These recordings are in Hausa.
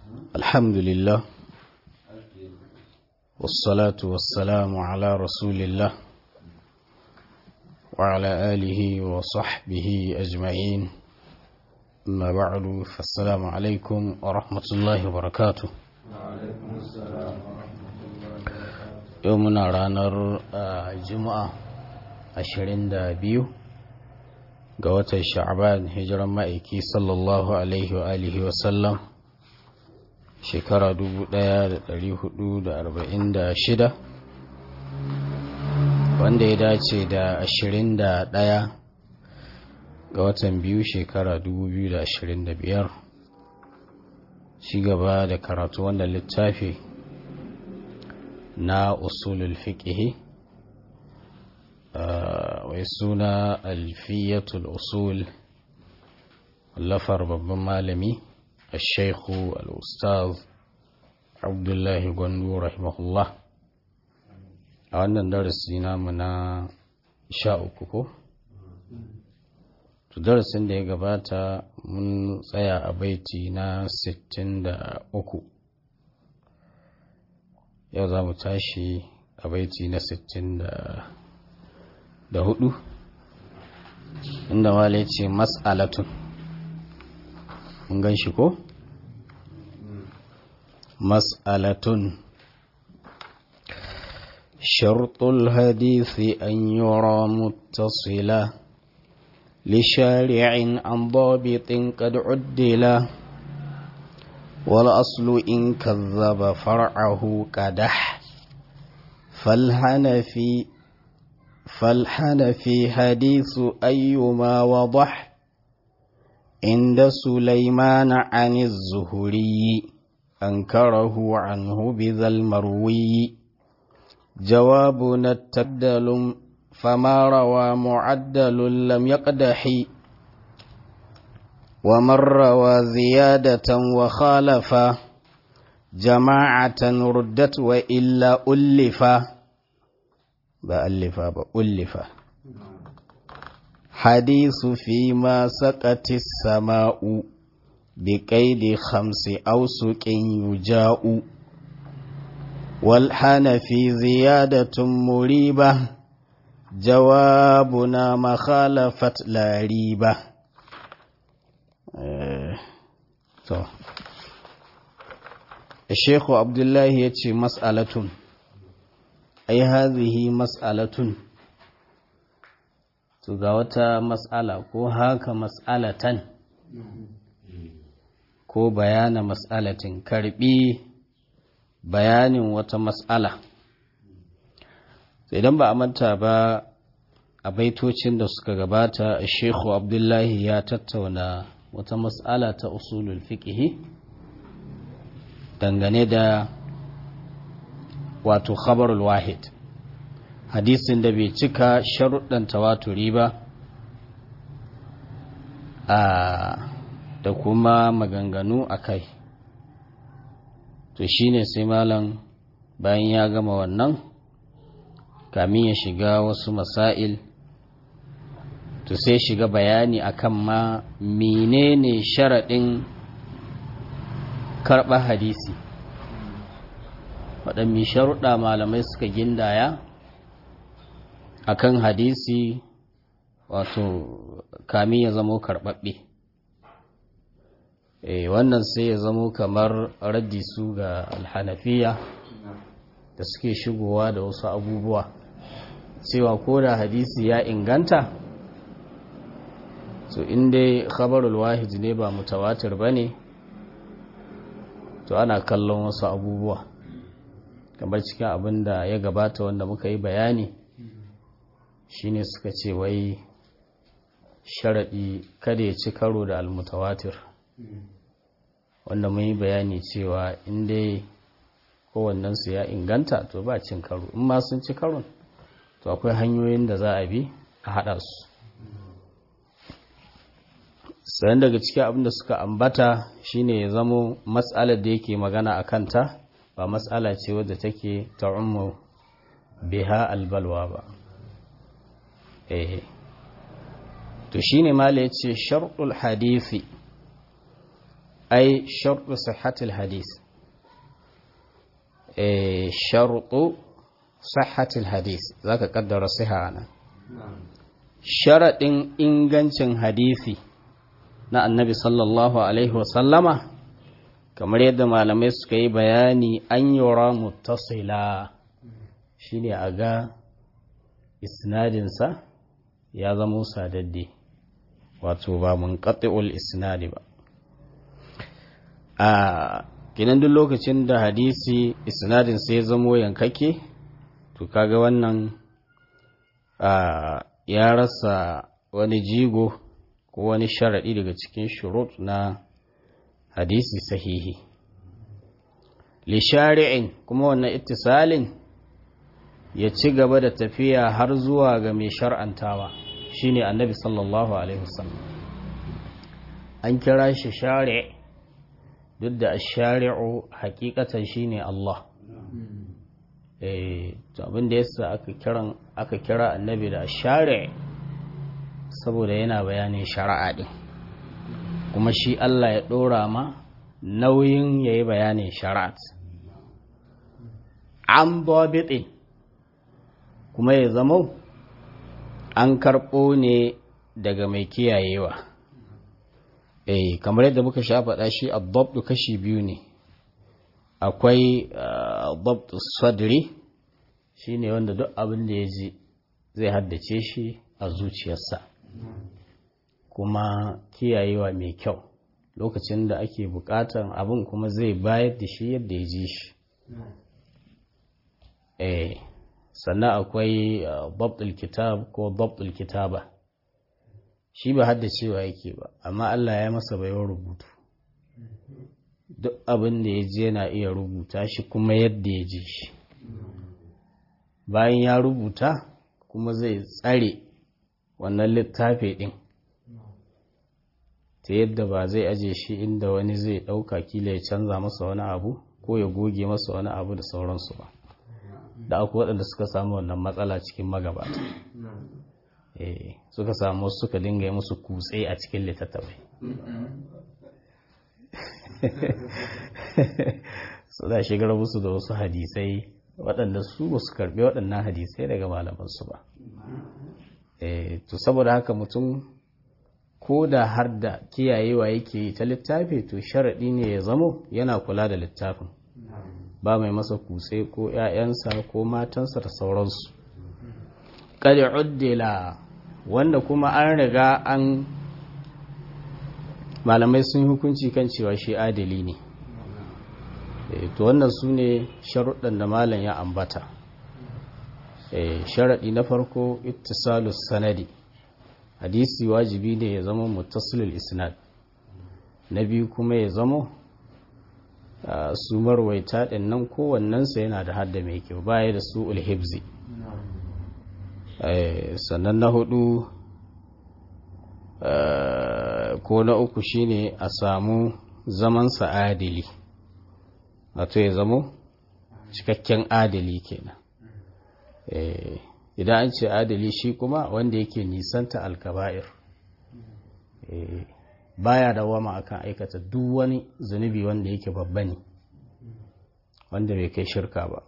الحمد لله والصلاة والسلام على رسول الله وعلى آله وصحبه أجمعين أما بعد فالسلام عليكم ورحمة الله وبركاته يومنا رانر جمعة ashirin da biyu ga watan sha'aban hijiran ma'aiki sallallahu alaihi wa alihi wasallam shekara shida, wanda ya dace da ashirin da ɗaya ga watan biyu shekara biyar, shi gaba da karatu wanda littafi na usulul fiqhi wai suna alfiyatul usul lafar babban malami a shaikhu al'ustaz abdullahi gwandu rahimahullah a wannan darasi namu na sha uku ko? darasin da ya gabata mun tsaya a baiti na sittin da uku yau za mu tashi a baiti na sittin da da hudu inda wale ce mas'alatun mun gan shi ko? mas'alatun shartul hadisi an yura muttasila لشارع عن ضابط قد عدلا والأصل إن كذب فرعه كدح فالحنفي فالحنفي حديث أيما وضح عند سليمان عن الزهري أنكره عنه بذا المروي جوابنا التبدل فما روى معدل لم يقدح ومن روى زيادة وخالف جماعة ردت وإلا ألفا بألفا بألفا حديث فيما سقت السماء بقيد خمس أوسك يجاء والحن في زيادة مريبة جوابنا مخالفة لا ريبة أه. الشيخ عبد الله يتشي مسألة ai hazihi mas'alatun to ga wata mas'ala ko haka mas'alatan ko bayana mas'alatin karbi bayanin wata mas'ala idan ba a manta ba a baitocin da suka gabata shekhu abdullahi ya tattauna wata mas'ala ta usulul fiqhi dangane da wato khabarul wahid hadisin da bai cika sharuɗan tawaturi ba a da kuma maganganu a kai to shine sai malam bayan ya gama wannan kamin ya shiga wasu masail to sai shiga bayani akan ma menene sharaɗin karɓar hadisi waɗanne sharuɗa malamai suka gindaya akan hadisi wato kami ya zamo karɓaɓɓe e, wannan sai ya zamo kamar raddi su ga alhanafiya da suke shigowa da wasu abubuwa cewa ko da hadisi ya inganta so inda khabarul wahid ne ba mutawatir ba ne to ana kallon wasu abubuwa kamar cikin abin da ya gabata wanda muka yi bayani shine suka ce wai sharaɗi kada ya ci karo da almutawatir wanda mun yi bayani cewa inda kowannensu ya inganta to ba cin karo in ma sun ci karon to akwai hanyoyin da za a bi a haɗa su sayan daga cikin abin da suka ambata shine ya zamo matsalar da yake magana a kanta ba matsala ce wadda take ta'ummu biha albalwa ba eh to shine mala yace shartul hadisi ai sharɗu sihhatil hadis eh sharɗu sihhatil hadis zaka kaddara siha nan sharaɗin ingancin hadisi na annabi sallallahu alaihi wasallama kamar yadda malamai suka yi bayani an yura muttasila shine a ga isnadinsa ya zama sadadde wato ba mun isnadi ba a kinan duk lokacin da hadisi isnadinsa ya zamo yankake to kaga wannan ya rasa wani jigo ko wani sharaɗi daga cikin shurut na hadisi sahihi li shari'in kuma wannan ittisalin ya ci gaba da tafiya har zuwa ga mai shar'antawa shine annabi sallallahu alaihi wasallam an kira shi shari' duk da ash-shari'u hakikatan shine Allah eh to abin da yasa aka kiran aka kira annabi da ash-shari' saboda yana bayanin shari'a din kuma shi Allah ya ɗora ma nauyin ya yi bayanin shari'at an babitin kuma ya zama an karɓo ne daga mai kiyayewa eh kamar yadda muka sha faɗa shi abbabdu kashi biyu ne akwai abbabdu sadri shi ne wanda duk abin da ya ji zai haddace shi a zuciyarsa kuma kiyayewa mai kyau lokacin da ake bukatan abin kuma zai bayar da shi yadda ya ji shi eh sannan akwai babtul kitab ko babtul kitaba shi ba haddacewa yake ba amma Allah ya masa bayan rubutu duk abin da ya ji yana iya rubuta shi kuma yadda ya ji shi bayan ya rubuta kuma zai tsare wannan littafi ɗin ta yadda ba zai aje shi inda wani zai ɗauka kila ya canza masa wani abu ko ya goge masa wani abu da sauransu ba da akwai waɗanda suka samu wannan matsala cikin magabata suka samu suka dinga yi musu kutse a cikin littattafai suna shigar musu da wasu hadisai waɗanda su ba su karɓi waɗannan hadisai daga malamansu ba to saboda haka mutum ko da har da kiyayewa yake yi ta littafi to sharaɗi ne ya zamo yana kula da littafin ba mai masa kutse ko ‘ya'yansa ko matansa da sauransu ƙari uddila wanda kuma an riga an malamai sun hukunci kan cewa shi adali ne to wannan su ne sharuɗan da malam ya ambata sharaɗi na farko ittisalus sanadi hadisi wajibi ne ya zama muttasilul isnad na biyu kuma ya zama su marwaita ɗin nan kowannensa yana da hadda mai kyau baya da su ulhibzi sannan na hudu ko na uku shine a samu zamansa adili wato ya zamo cikakken adali kenan idan an ce adali shi kuma wanda yake nisanta alkaba'ir baya da wama akan aikata duk wani zunubi wanda yake babba ne wanda bai kai shirka ba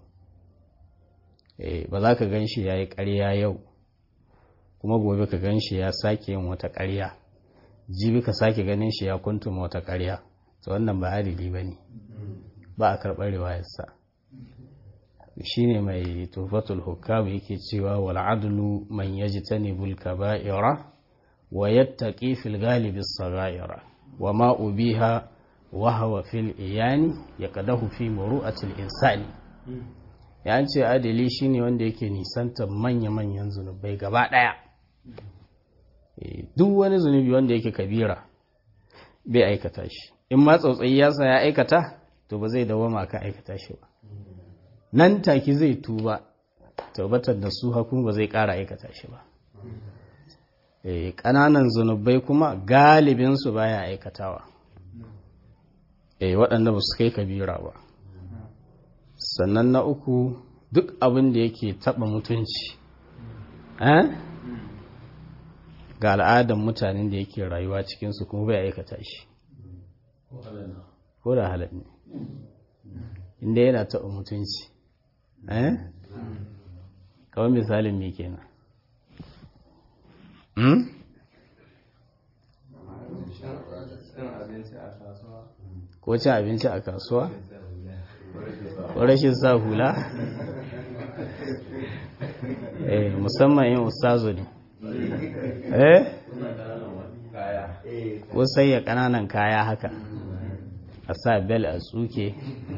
ba za ka gan shi ya yi ƙarya yau kuma gobe ka gan shi ya sake yin wata ƙarya jibi ka sake ganin shi ya kuntuma wata ƙarya to wannan ba adili ba ne ba a karɓar riwayarsa shi ne mai tufatul hukam yake cewa wal adlu man yajtanibul kaba'ira wa yattaqi fil ghalibi as-saghaira wa ma ubiha wa huwa fil iyani yaqdahu fi muru'atil insani ya ce adali shine wanda yake nisanta manya-manyan zunubai gaba daya duk wani zunubi wanda yake kabira bai aikata shi in ma tsautsayi ya sa ya aikata to ba zai dawama kan aikata shi ba nan take zai tuba tabbatar da su hakun ba zai ƙara aikata shi ba ƙananan zunubai kuma galibinsu baya aikatawa waɗanda ba su kai kabira ba sannan na uku duk abin da yake taɓa mutunci ga al'adar mutanen da yake rayuwa cikinsu kuma bai aikata shi ko da halal ne inda yana taɓa mutunci eh kawai misalin me kenan ko cin abinci a kasuwa ko rashin sa hula eh musamman yin ustazo ne eh ko sai ya kananan kaya haka a sa bel a tsuke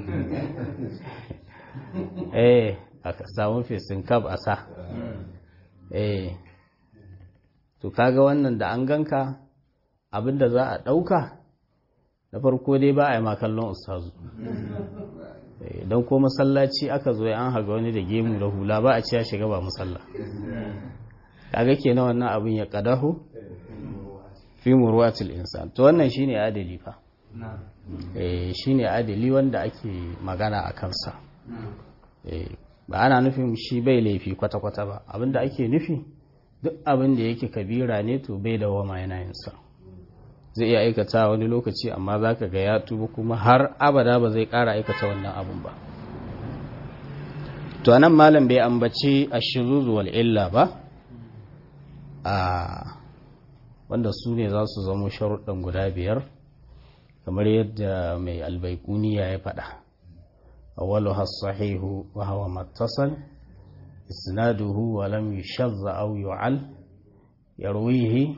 eh a samu fesin kab a sa eh to kaga wannan da an ganka abinda za a ɗauka na farko dai ba a yi makallon ustazu don ko masallaci aka zo an haga wani da gemu da hula ba a ci ya shiga ba musalla kaga kenan wannan abin ya kadahu fi murwatil insan to wannan shine adali fa eh shine adali wanda ake magana a kansa eh ba ana nufin shi bai laifi kwata-kwata ba abinda ake nufi duk abin da yake kabira ne to bai da wama yana yin sa zai iya aikata wani lokaci amma za ka ga ya tuba kuma har abada ba zai ƙara aikata wannan abun ba to anan malam bai ambaci a shiruzu wal illa ba a wanda su ne za su zama sharuɗan guda biyar kamar yadda mai albaikuniya ya faɗa awwalu has-sahihu wa huwa mattasal isnaduhu wa lam yushadda aw yu'al yarwihi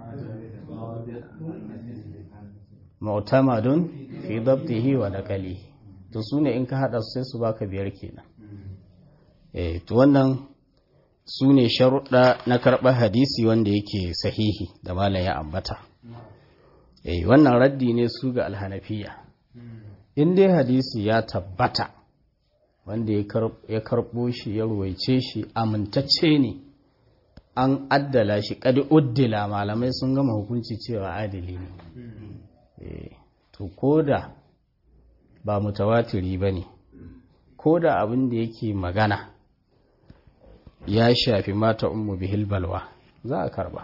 mu'tamadun fi dabtihi wa naqali to sune in ka hada su sai su baka biyar kenan eh to wannan sune sharuɗa na karɓar hadisi wanda yake sahihi da malam ya ambata eh wannan raddi ne su ga alhanafiya in dai hadisi ya tabbata wanda ya karɓo shi ya ruwaice shi amintacce ne an addala shi kadi uddila malamai sun gama hukunci cewa adili ne to koda ba mutawatiri ba ne koda abin da yake magana ya shafi mata ummu bihil balwa za a karba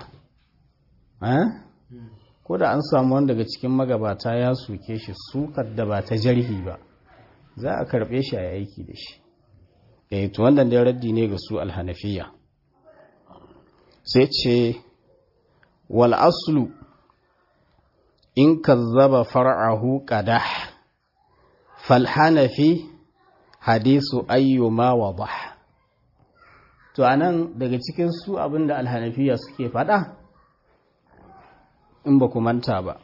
koda an samu wanda daga cikin magabata ya suke shi sukar da ba ta jarhi ba za a karbe shi a aiki da shi eh to wannan da raddi ne ga su alhanafiya sai ce wal aslu in kazzaba far'ahu qadah fal hanafi hadisu ayyuma wadah to anan daga cikin su abinda alhanafiya suke fada in ba ku manta ba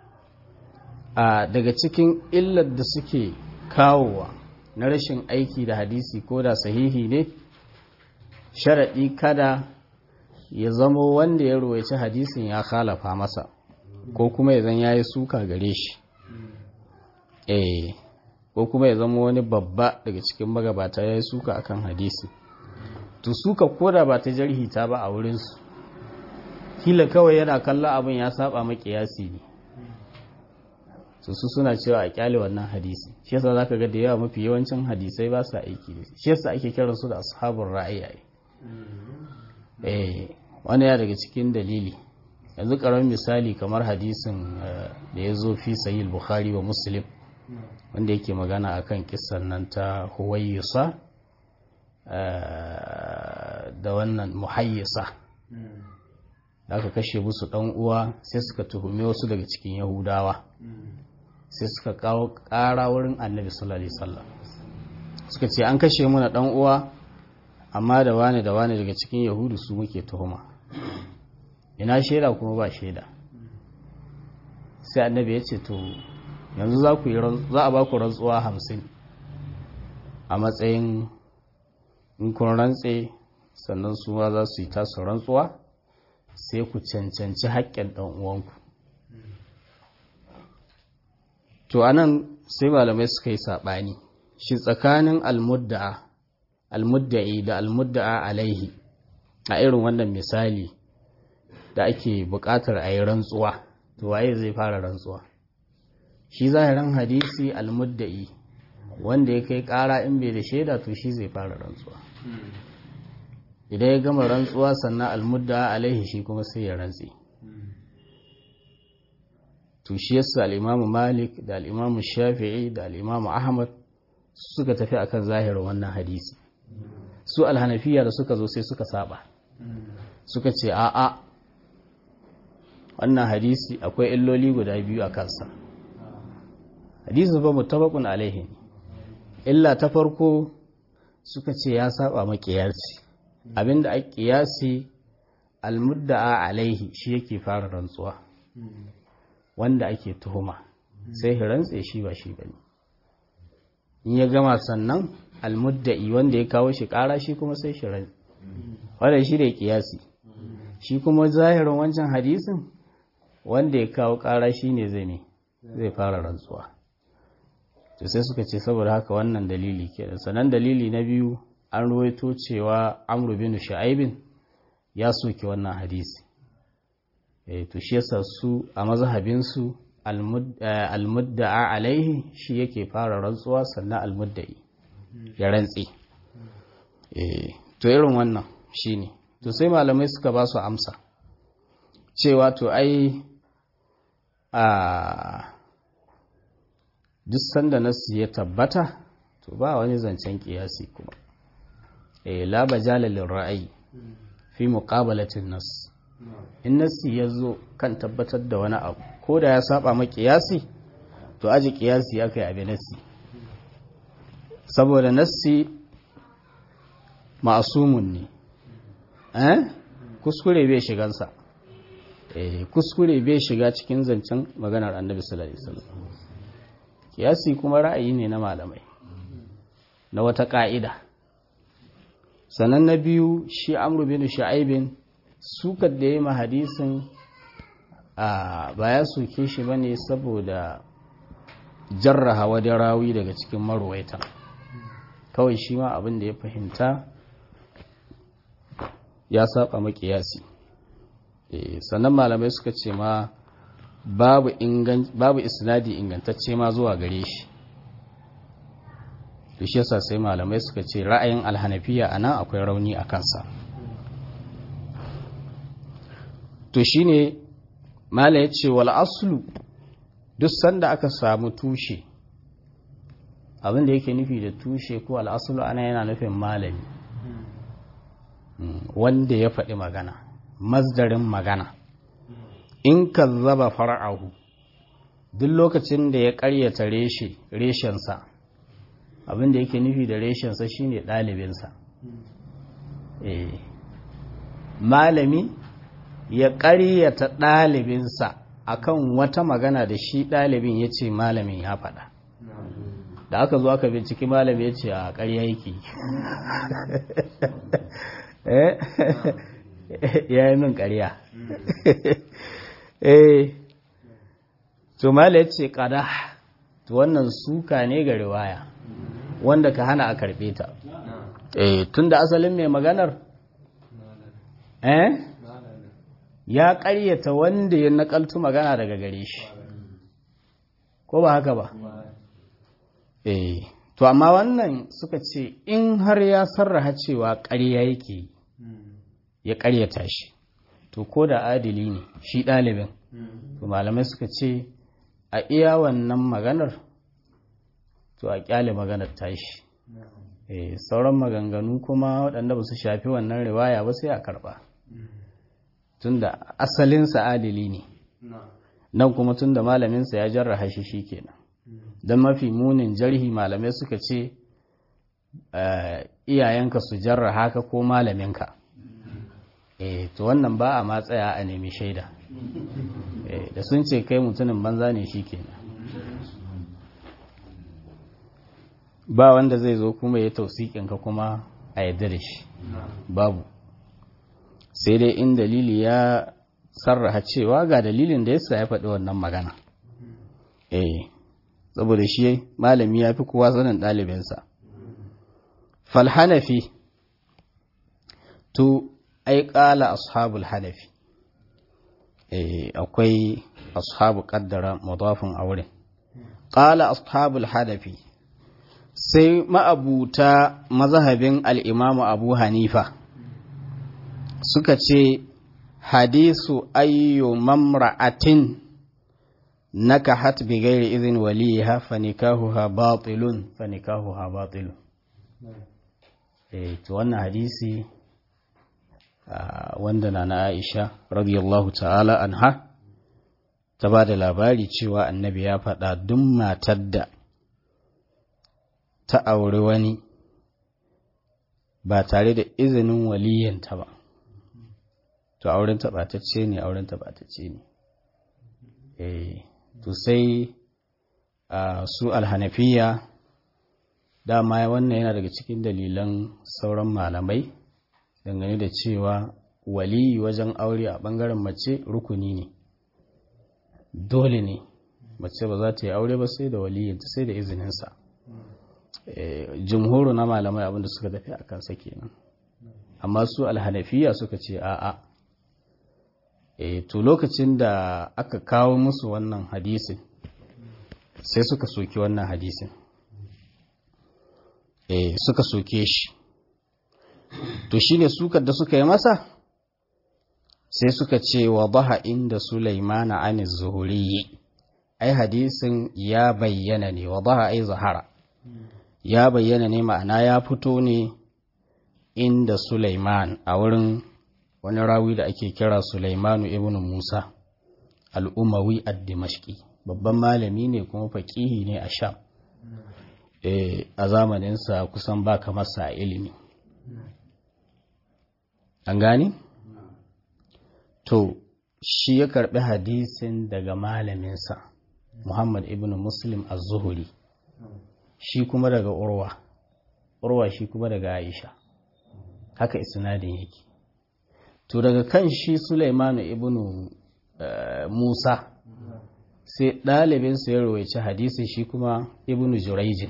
a daga cikin illar da suke kawowa na rashin aiki da hadisi ko da sahihi ne sharaɗi kada ya zamo wanda ya ruwaici hadisin ya khalafa masa ko kuma ya zan yayi suka gare shi eh ko kuma ya zama wani babba daga cikin magabata ya yi suka akan hadisi to suka koda ba ta jarhi ta ba a wurinsu kila kawai yana kallon abin ya saba makiyasi ne su su suna cewa a kyale wannan hadisi shi yasa zaka ga da yawa mafi yawancin hadisai ba su aiki da shi yasa ake kiran su da ashabul ra'ayi eh wani ya daga cikin dalili yanzu karamin misali kamar hadisin da ya zo fi sahih bukhari wa muslim wanda yake magana akan kissan nan ta huwayyisa da wannan muhayyisa da aka kashe musu dan uwa sai suka tuhumi wasu daga cikin yahudawa sai suka kawo kara wurin annabi sallallahu alaihi wasallam suka ce an kashe muna dan uwa amma da wani da wani daga cikin yahudu su muke tuhuma ina shaida kuma ba shaida sai annabi ya ce to yanzu za ku yi za a ba ku rantsuwa hamsin a matsayin in kun rantse sannan su ma za su yi tasu rantsuwa sai ku cancanci haƙƙin ɗan uwanku to anan sai malamai suka yi saɓani shi tsakanin almudda'a almudda'i da almudda'a alaihi a irin wannan misali da ake buƙatar a yi rantsuwa to waye zai fara rantsuwa shi zahirin hadisi almudda'i wanda ya kai ƙara in bai da shaida to shi zai fara rantsuwa idan ya gama rantsuwa sannan almudda alaihi shi kuma sai ya rantsi to shi yasa al-imamu malik da al-imamu shafi'i da al-imamu ahmad suka tafi akan zahirin wannan hadisi su alhanafiya da suka zo sai suka saba suka ce a'a wannan hadisi akwai illoli guda biyu a kansa hadisi ba mutabakun alaihi illa ta farko suka ce ya saba makiyarci abinda a kiyasi almudda'a alaihi shi yake fara rantsuwa wanda ake tuhuma sai rantse shi ba shi bane in ya gama sannan almudda'i wanda ya kawo shi kara shi kuma sai shi rantse wanda shi da kiyasi shi kuma zahirin wancan hadisin wanda ya kawo kara shi ne zai ne zai fara rantsuwa to sai suka ce saboda haka wannan dalili kenan sanan dalili na biyu an ruwaito cewa amru bin shu'aibin ya soke wannan hadisi eh to shi yasa su a mazhabin su almudda'a alaihi shi yake fara rantsuwa sannan almudda'i ya rantsi eh to irin wannan shine to sai malamai suka ba su amsa cewa to ai a duk sanda nasu ya tabbata to ba wani zancen kiyasi kuma eh la bajala lil ra'ayi fi muqabalatin nas in nasi ya zo kan tabbatar da wani abu ko da ya saba ma kiyasi to aji kiyasi ya kai abin nasi saboda nasi ma'asumun ne eh kuskure bai shigansa eh kuskure bai shiga cikin zancen maganar annabi sallallahu alaihi wasallam kiyasi kuma ra'ayi ne na malamai na wata ka'ida sannan na biyu shi amru bin sha'aibin sukar da ya yi hadisin a baya soke shi ba ne saboda jarraha wadda rawi daga cikin marwaita kawai shi ma abin da ya fahimta ya saba makiyasi sannan malamai suka ce ma babu babu isnadi ingantacce ma zuwa gare shi to shi yasa sai malamai suka ce ra'ayin alhanafiya anan akwai rauni a kansa to shine mala ya ce wal aslu duk sanda aka samu tushe abinda yake nufi da tushe ko al aslu ana yana nufin malami wanda ya faɗi magana masdarin magana in ka zaba fara'ahu duk lokacin da ya ƙaryata reshe reshensa abinda yake nufi da reshensa shine ɗalibinsa malami ya ƙaryata ɗalibinsa akan wata magana da shi ɗalibin ya ce malamin ya faɗa da aka zo aka binciki malami ya ce a ƙarya yake ya yi min ƙarya to mala ya ce ƙada to wannan suka ne ga riwaya wanda ka hana a karɓe ta tun da asalin mai maganar eh ya ƙaryata wanda ya nakaltu magana daga gare shi ko ba haka ba eh to amma wannan suka ce in har ya sarraha cewa ƙarya yake ya ƙaryata shi to ko da adili ne shi ɗalibin to malamai suka ce a iya wannan maganar to a ƙyale maganar tashi eh sauran maganganu kuma waɗanda ba su shafi wannan riwaya ba sai a karɓa tunda asalinsa adili ne nan kuma tunda malaminsa ya jarraha shi shikenan don mafi munin jarhi malamai suka ce iyayenka su jarraha ka ko malaminka eh to wannan ba a matsaya a nemi shaida da sun ce kai mutumin banza ne shikenan ba wanda zai zo kuma ya tausikinka kuma a yadda da shi babu sai dai in dalili ya sarraha cewa ga dalilin da yasa ya faɗi wannan magana eh saboda shi malami ya fi kowa sanin ɗalibinsa falhanafi to ai ƙala ashabul hanafi eh akwai ashabu ƙaddara mudafin auren ƙala ashabul hanafi sai ma'abuta mazhabin al'imamu abu hanifa suka ce hadisu ayyu mamra'atin nakahat bi ghairi idhin waliha fa nikahuha batilun fa nikahuha batilun eh to wannan hadisi wanda na na Aisha radiyallahu ta'ala anha ta ba da labari cewa annabi ya faɗa duk matar da ta auri wani ba tare da izinin waliyanta ba to auren taɓatacce ne auren taɓatacce ne eh to sai su alhanafiya dama wannan yana daga cikin dalilan sauran malamai dangane da cewa waliyi wajen aure a ɓangaren mace rukuni ne dole ne mace ba za ta yi aure ba sai da waliyinta sai da izininsa jumhuru na malamai abinda suka tafi a kansa kenan amma su alhanafiya suka ce a'a e to lokacin da aka kawo musu wannan hadisin sai suka soki wannan hadisin e suka soke shi to shine sukar da suka yi masa sai suka ce wa baha inda sulaimana anis zuhuri ai hadisin ya bayyana ne wa baha ai zahara ya bayyana ne ma'ana ya fito ne inda Sulaiman a wurin wani rawi da ake kira Sulaimanu ibn Musa al'umawi ad-Dimashqi babban malami ne kuma faƙihi ne a Sham a zamaninsa kusan ba kamar sa ilimi an gani? to shi ya karɓi hadisin daga malaminsa Muhammad ibn Muslim az-Zuhri shi kuma daga urwa urwa shi kuma daga aisha haka isnadin yake to daga kan shi sulaimanu ibnu musa sai ɗalibinsa ya rawaici hadisin shi kuma ibnu juraijin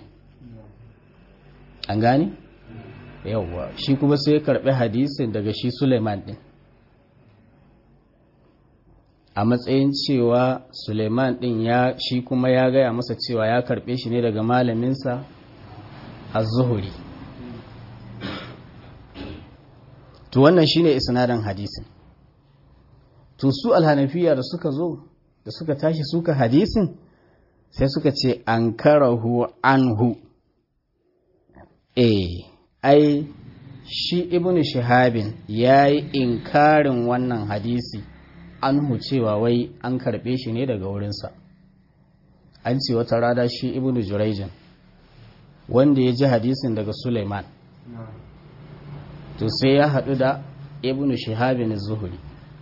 an gani yawwa shi kuma sai ya karɓi hadisin daga shi sulaiman ɗin a matsayin cewa Suleiman ɗin ya shi kuma ya gaya masa cewa ya karɓe shi ne daga malaminsa az-zuhuri to wannan shine isnadin hadisin to su alhanafiya da suka zo da suka tashi suka hadisin sai suka ce an karahu anhu eh ai shi ibnu shahabin yayi inkarin wannan hadisi anhu cewa wai an karɓe shi ne daga wurinsa an ce wata rada shi ibnu jurayjin wanda ya ji hadisin daga suleiman to sai ya haɗu da ibnu shihabin zuhuri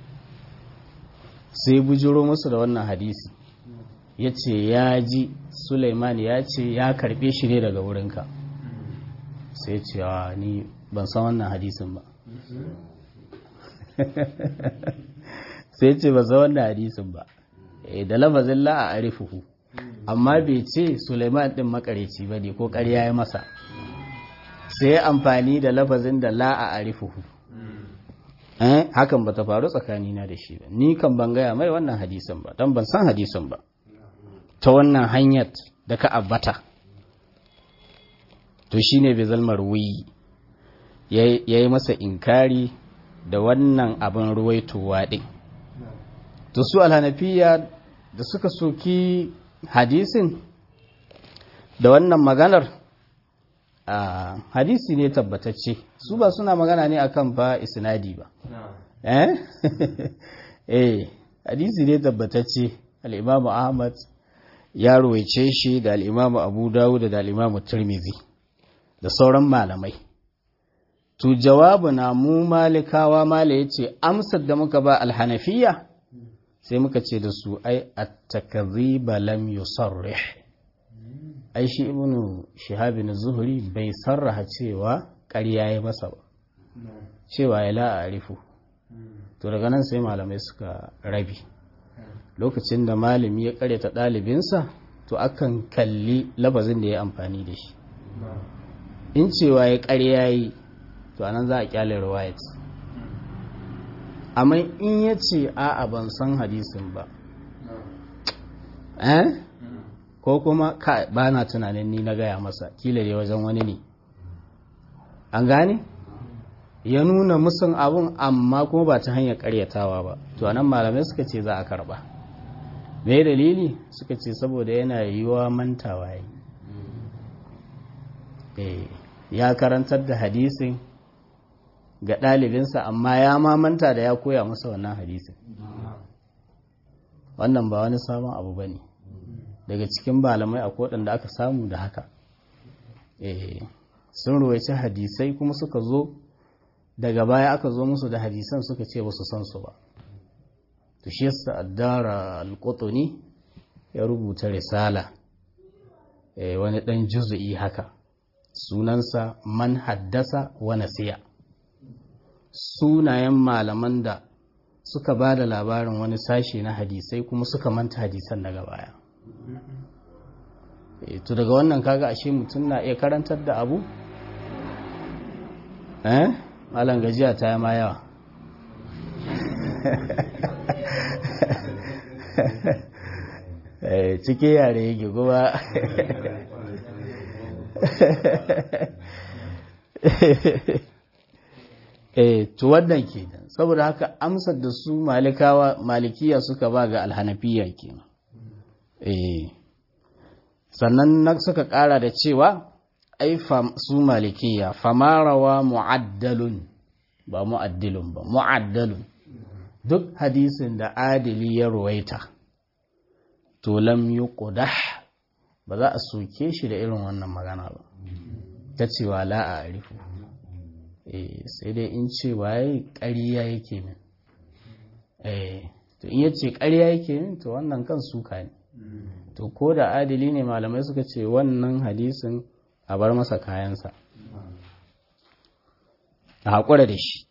sai bujiro musu da wannan hadisi ya ce ya ji suleiman ya ce ya karɓe shi ne daga wurinka sai ce ni ban san wannan hadisin ba sai ce ba za wannan hadisin ba da lafazin la a arifuhu amma bai ce Suleiman din makareci ba ne ko ƙarya ya masa sai amfani da lafazin da la a arifuhu eh hakan ba ta faru tsakanina da shi ba ni kan ban gaya mai wannan hadisin ba dan ban san hadisin ba ta wannan hanyar da ka abbata to shine bai zalmar wuyi yayi masa inkari da wannan abin ruwaitowa din to su alhanafiya da suka soki hadisin da wannan maganar a hadisi ne tabbatacce su ba suna magana ne akan ba isnadi ba eh eh hadisi ne tabbatacce al-imamu ahmad ya ruwaice shi da al-imamu abu dawud da al-imamu tirmidhi da sauran malamai to jawabu na mu malikawa mala yace amsar da muka ba al-hanafiya sai muka ce da su ai at-takdhiba lam yusarrih ai shi ibnu shihabin zuhri bai sarraha cewa ƙarya ya masa ba cewa ya la arifu to daga nan sai malamai suka rabi lokacin da malami ya karyata ɗalibinsa to akan kalli labazin da ya amfani da shi in cewa ya ƙarya yi to anan za a kyale riwayat amma in ya ce a'a ban san hadisin ba eh ko kuma ba na tunanin ni na gaya masa kila ne wajen wani ne an gane ya nuna musun abun amma kuma ba ta hanyar karyatawa ba to anan malamai suka ce za a karba me dalili suka ce saboda yana yiwuwa mantawa yi ya karantar da hadisin ga ɗalibinsa amma ya mamanta da ya koya masa wannan hadisin wannan ba wani sabon abu ba ne daga cikin malamai a da aka samu da haka sun ruwaici hadisai kuma suka zo daga baya aka zo musu da hadisan suka ce ba su san su ba to shi yasa addara alqutuni ya rubuta risala eh wani dan juz'i haka sunansa man haddasa wa nasiya sunayen malaman da suka ba da labarin wani sashe na hadisai kuma suka manta hadisan daga baya to daga wannan kaga ashe mutum na iya karantar da abu eh malam gajiya ta yi ma yawa cike yare yake kuma eh to wannan kenan saboda haka amsar da su malikawa malikiya suka ba ga alhanafiya kenan eh sannan na suka kara da cewa ai su malikiya famarawa mu'addalun ba mu'addilun ba mu'addalun duk hadisin da adili ya ruwaita to lam yuqdah ba za a soke shi da irin wannan magana ba ta cewa la a arifu eh sai dai in cewa yayi ƙarya yake min eh to in yace ƙarya yake min to wannan kan suka ne to ko da adili ne malamai suka ce wannan hadisin a bar masa kayansa a haƙura da shi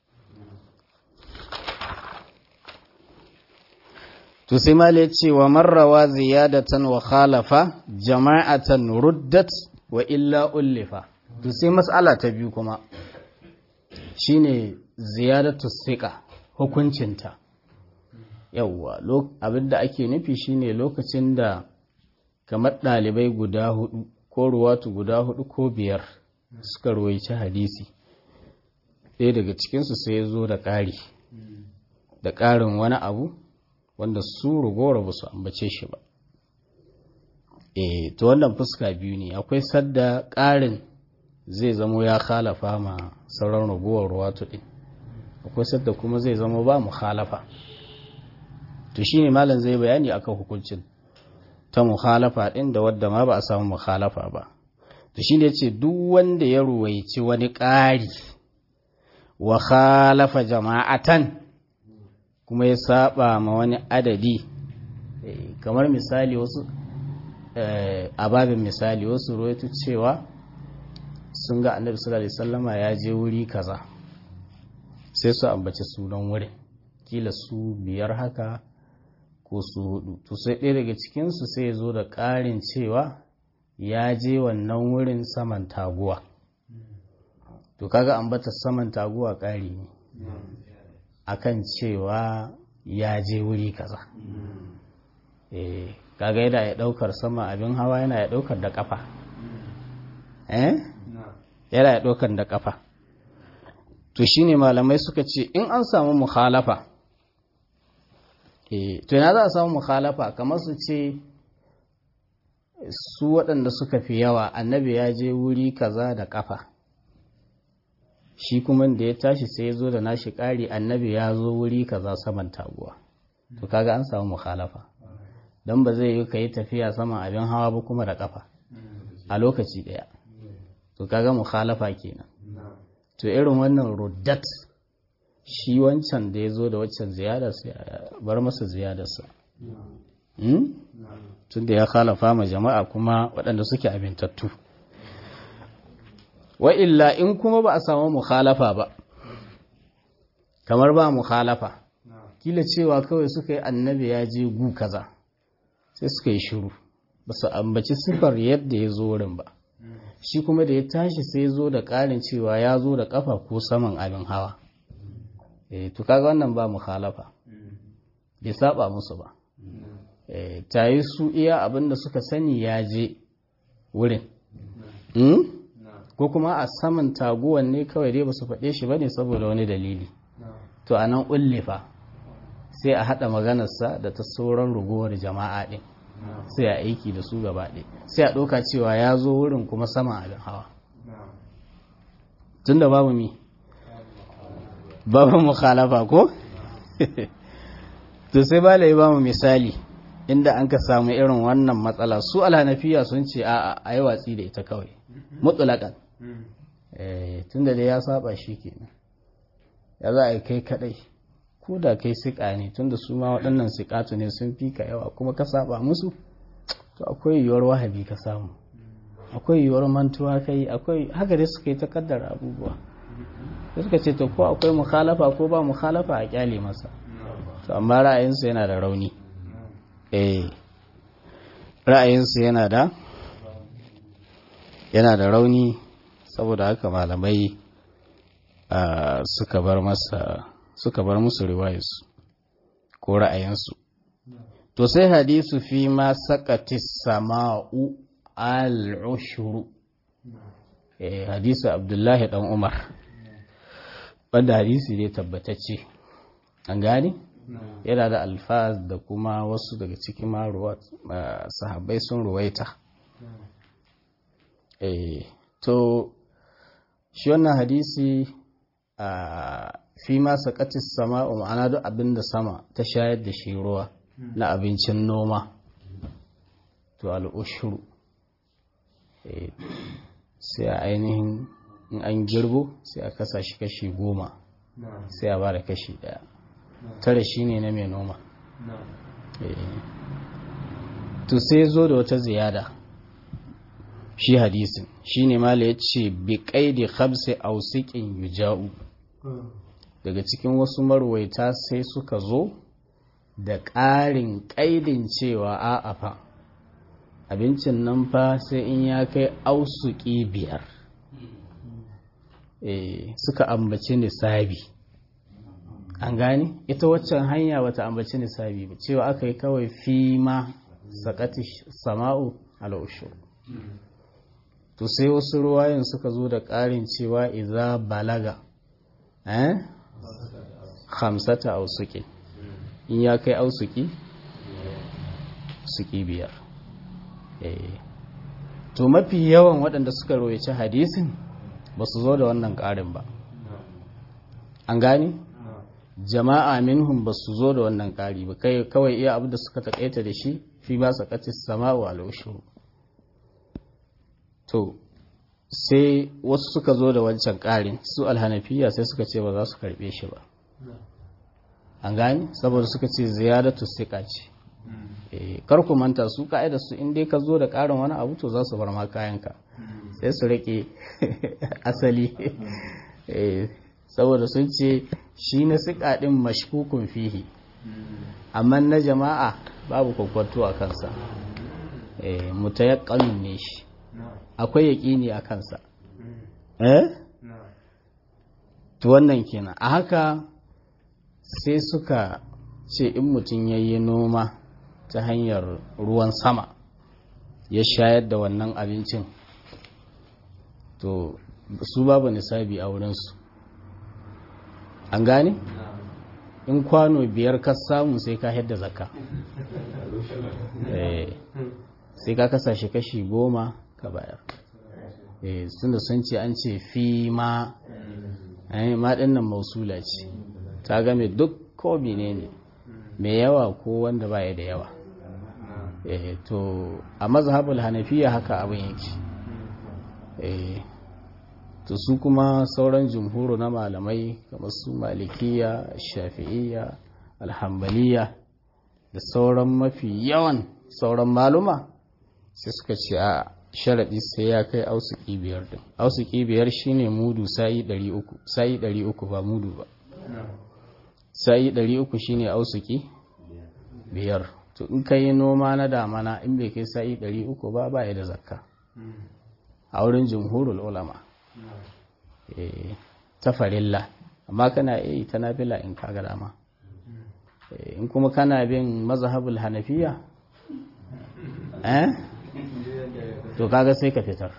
to sai mala ya ce wa marrawa ziyadatan wa khalafa jama'atan ruddat wa illa ullifa to sai mas'ala ta biyu kuma shine ziyadatu siqa hukuncinta yawwa abinda ake nufi shine lokacin da kamar ɗalibai guda hudu ko ruwatu guda hudu ko biyar suka ruwaici hadisi ɗaya daga cikinsu sai ya zo da ƙari da ƙarin wani abu wanda su rugora ba su ambace shi ba e to wannan fuska biyu ne akwai sadda ƙarin zai zamo ya khalafa ma sauran ragowar ruwatu ɗin akwai sadda kuma zai zama ba mu khalafa to shine malam zai bayani akan hukuncin ta mukhalafa ɗin da wadda ma ba a samu mukhalafa ba to shine yace duk wanda ya ruwaici wani ƙari wa khalafa jama'atan kuma ya saba ma wani adadi kamar misali wasu a babin misali wasu ruwaitu cewa sun ga annabi sallallahu alaihi wasallama ya je wuri kaza sai su ambaci sunan wurin kila su biyar haka ko su hudu to sai ɗaya daga cikinsu sai ya zo da ƙarin cewa ya je wannan wurin saman taguwa to kaga ambata saman taguwa ƙari ne akan cewa ya je wuri kaza eh kaga yana ya ɗaukar sama abin hawa yana ya ɗaukar da ƙafa eh yana ya ɗaukar da ƙafa to shine malamai suka ce in an samu mukhalafa to yana za a samu mukhalafa kamar su ce su waɗanda suka fi yawa annabi ya je wuri kaza da ƙafa shi kuma da ya tashi sai ya zo da nashi ƙari annabi ya zo wuri kaza saman taguwa to kaga an samu mukhalafa don ba zai yi ka yi tafiya saman abin hawa ba kuma da ƙafa a lokaci ɗaya to kaga mukhalafa kenan to irin wannan ruddat shi wancan da ya zo da waccan ziyadarsa ya bar masa ziyadarsa tun da ya khalafa ma jama'a kuma waɗanda suke abintattu wa illa in kuma ba a samu mukhalafa ba kamar ba mukhalafa kila cewa kawai suka yi annabi ya je gu kaza sai suka yi shiru ba su ambaci sifar yadda ya zo wurin ba shi kuma da ya tashi sai zo da ƙarin cewa ya zo da ƙafa ko saman abin hawa eh to kaga wannan ba mukhalafa bai saba musu ba eh tayi su iya abinda suka sani ya je wurin ko kuma a saman taguwan ne kawai dai ba su faɗe shi bane saboda wani dalili to anan ullifa sai a haɗa maganarsa da ta sauran rugowar jama'a ɗin sai a aiki da su gaba ɗaya sai a ɗauka cewa ya zo wurin kuma sama abin hawa tun da babu mi babu mukhalafa ko to sai ba lai bamu misali inda an ka samu irin wannan matsala su alhanafiya sun ce a a yi watsi da ita kawai mutulakan tun da dai ya saba shi kenan ya za a yi kai kadai ko da kai siƙa ne tun da su ma waɗannan siƙatu ne sun fi ka yawa kuma ka saba musu to akwai yiwuwar wahabi ka samu akwai yiwuwar mantuwa kai akwai haka dai suka yi ta kaddara abubuwa da suka ce to ko akwai mukhalafa ko ba mukhalafa a kyale masa to amma ra'ayinsu yana da rauni eh ra'ayinsu yana da yana da rauni saboda haka malamai suka bar masa suka bar musu riwayarsu ko ra'ayinsu to sai hadisu fi ma sakati sama'u al-ushru eh hadisu abdullahi dan umar wanda hadisi ne tabbatacce an gane yana da alfaz da kuma wasu daga cikin maruwa sahabbai sun ruwaita eh to shi wannan hadisi a fi ma sakatis sama'u ma'ana duk abinda sama ta shayar da shi ruwa na abincin noma to al'ushuru sai a ainihin in an girbo sai a kasa shi kashi goma sai a bada kashi daya tare shi ne na mai noma to sai zo da wata ziyada shi hadisin shi ne mala ya ce bi kaidi khamsi ausikin yuja'u daga cikin wasu marwaita sai suka zo da ƙarin ƙaidin cewa a'a fa abincin nan fa sai in ya kai ausuki biyar suka ambaci nisabi an gane ita waccan hanya bata ambaci nisabi ba cewa aka yi kawai fi ma sakati sama'u al'ushu to sai wasu ruwayen suka zo da ƙarin cewa iza balaga eh hamsata ausuki in ya kai ausuki suki biyar to mafi yawan waɗanda suka royaci hadisin ba su zo da wannan ƙarin ba an gani jama'a minhum ba su zo da wannan ƙari ba kawai iya abu da suka taƙaita da shi fi ba su ƙatis sama'u al'ushuru to sai wasu suka zo da wancan ƙarin su alhanafiya sai suka ce ba za su karɓe shi ba an gani saboda suka ce ziyadatu siƙa ce kar ku manta su ka'ida su in dai ka zo da ƙarin wani abu to za su bar ma kayanka sai su rike asali saboda sun ce shi na siƙa ɗin mashkukun fihi amma na jama'a babu kwakwato a kansa mutayakkalun ne shi akwai yaƙini a kansa eh to wannan kenan a haka sai suka ce in mutum ya yi noma ta hanyar ruwan sama ya shayar da wannan abincin to su babu nisabi a wurinsu an gane? in kwano biyar ka samu sai ka yadda zakka sai ka kasa shi kashi goma ka bayar sun da sun ce an ce fi ma ma nan mausula ce ta game duk ko ne ne mai yawa ko wanda baya da yawa to a mazhabul hanafiya haka abin yake to su kuma sauran jumhuru na malamai kamar su malikiya shafi'iyya alhambaliya da sauran mafi yawan sauran maluma sai suka ce a sharaɗi sai ya kai ausuki biyar din ausuki biyar shine mudu sa'i 300 sa'i 300 ba mudu ba sa'i 300 shine ausuki biyar to in ka yi noma na damana in bai kai sa'i 300 ba ba ya da zakka a wurin jumhurul ulama ta farilla amma kana iya ta nafila in ka ga dama in kuma kana bin mazhabul hanafiya eh to kaga sai ka fitar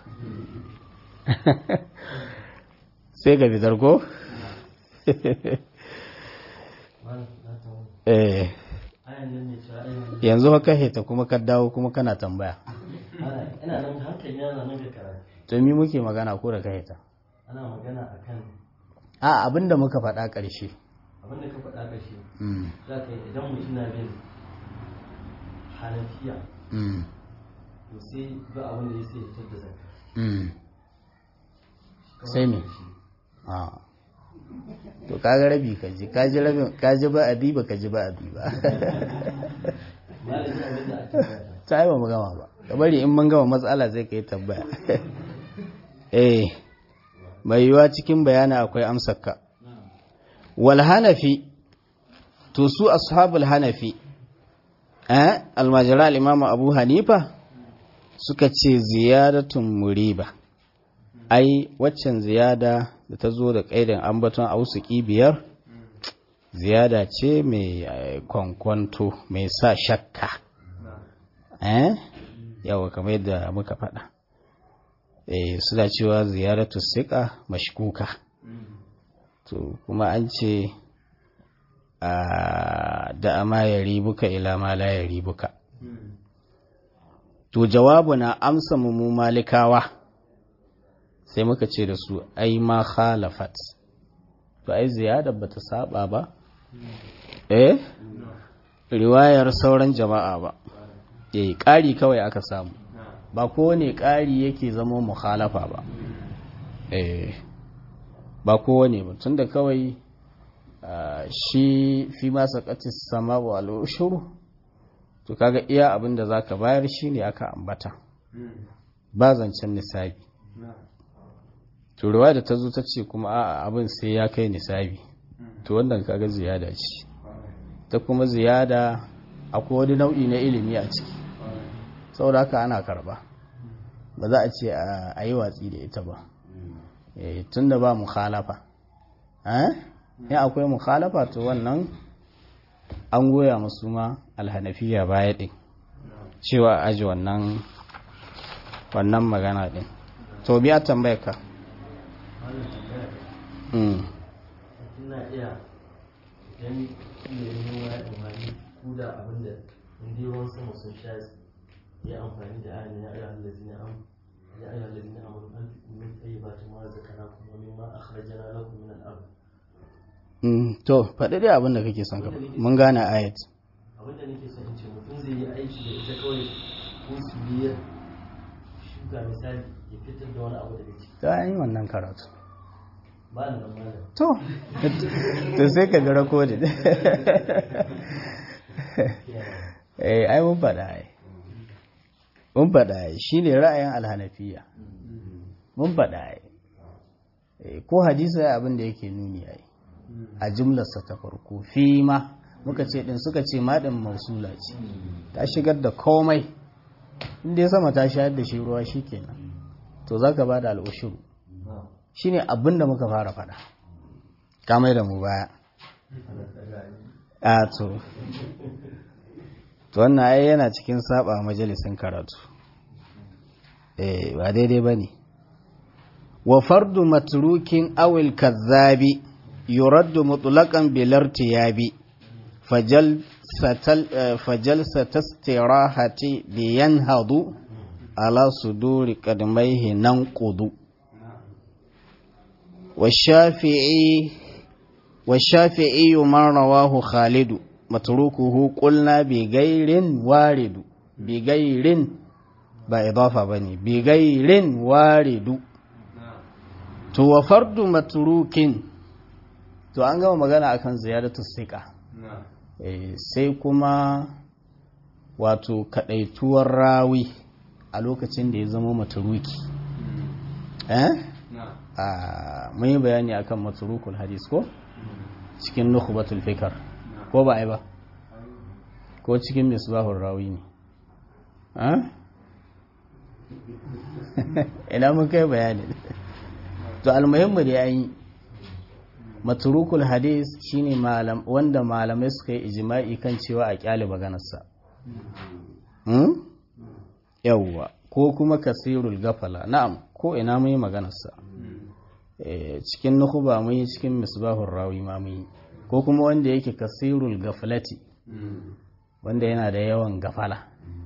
sai ka fitar ko eh ayan nan ne cewa ayan yanzu haka heta kuma ka dawo kuma kana tambaya ana ina nan hankali yana nan ga karatu to mi muke magana ko da ka heta ana magana akan a abinda muka faɗa ƙarshe abin da ka faɗa ka shi mm za ka yi idan mutum na bin hanafiya mm to sai ba abin da ya sai ya fitar da zakka mm sai me a to kaga rabi ka ji ka ji rabin ka ji ba abi ba ka ji ba abi ba malami abin da ake faɗa ta yi ba mu gama ba ka bari in mun gama matsala zai ka yi tambaya eh mai yiwa cikin bayani akwai amsarka wal hanafi to su ashabul hanafi eh almajira al-imam abu hanifa suka ce ziyadatun muriba ai waccan ziyada da ta zo da kaidan ambaton ausuki biyar ziyada ce mai eh, kwankwanto mai sa shakka eh yawa kamar yadda muka faɗa eh suna cewa ziyaratu siqa mashkuka to kuma an ce a da ama ya ribuka ila ma la ya ribuka to jawabu na amsa mu mu malikawa sai muka ce da su ai ma khalafat to ai ziyada bata saba ba eh riwayar sauran jama'a ba eh ƙari kawai aka samu ba kowane ƙari yake zama mukhalafa ba eh ba kowane ba tunda kawai ah, shi fi ma saqatis sama wa al-ushuru to kaga iya abin da zaka bayar shine aka ambata ba zancen nisabi to ruwa da ta zo ta ce kuma a'a abin sai ya kai nisabi to wannan kaga ziyada ce ta kuma ziyada akwai wani nau'i na ilimi a ciki saboda haka ana karba ba za a ce a a yi watsi da ita ba tun da ba mukhalafa in akwai mukhalafa to wannan an goya musu ma alhanafiya baya ɗin cewa a aji wannan wannan magana ɗin to biya tambayar ka wannan tambaya Mm. ina iya idan ilimin ya umarni ku da abin da inda ruwan sama sun sha ya amfani da ayan ya ayyuhal ladina am ya ayyuhal ladina amanu anfiqu min tayyibati ma razaqnakum wa mimma akhrajna lakum min al-ard Mm, to faɗi dai abin da kake son ka faɗi. mun gane ayat abin da nake son in ce mutum zai yi aiki da ita kawai ko su biya shuka misali ya fitar da wani abu daga ciki ta yi wannan karatu ba ni nan malam to to sai ka ga rakodin eh ai mun faɗa ai mun faɗa ai shine ra'ayin alhanafiya mun faɗa ai Eh, ko hadisi ai abin da yake nuni ai a jumlarsa ta farko fi ma muka ce din suka ce ma din mausula ce ta shigar da komai inda ya sama ta shayar da shi ruwa shikenan to zaka bada al'ushuru shine abin da muka fara faɗa ka mai da mu baya a to to wannan ai yana cikin saba majalisin karatu eh ba daidai bane wa fardu matrukin awil kazzabi yuraddu mutlaqan bil irtiyabi fajal satal fajal satastirahati bi yanhadu ala suduri qadmaihi nanqudu والشافعي والشافعي من رواه خالد متروكه قلنا بغير وارد بغير با إضافة بني بغير وارد to wa fardu matrukin to an gama magana akan ziyaratu sika eh sai kuma wato kadaituwar rawi a lokacin da ya zama matruki eh a mun yi bayani akan matrukul hadis ko cikin nukhbatul fikr ko ba ai ba ko cikin misbahur rawi ne ha ina mun kai bayani to almuhimmu da yayi matrukul hadis shine malam wanda malamai suka yi ijma'i kan cewa a kyale maganarsa hmm yawwa ko kuma kasirul gafala na'am ko ina mun yi maganarsa cikin nukuba mun yi cikin misbahun rawi ma mun yi ko kuma wanda yake kasirul gaflati wanda yana da yawan gafala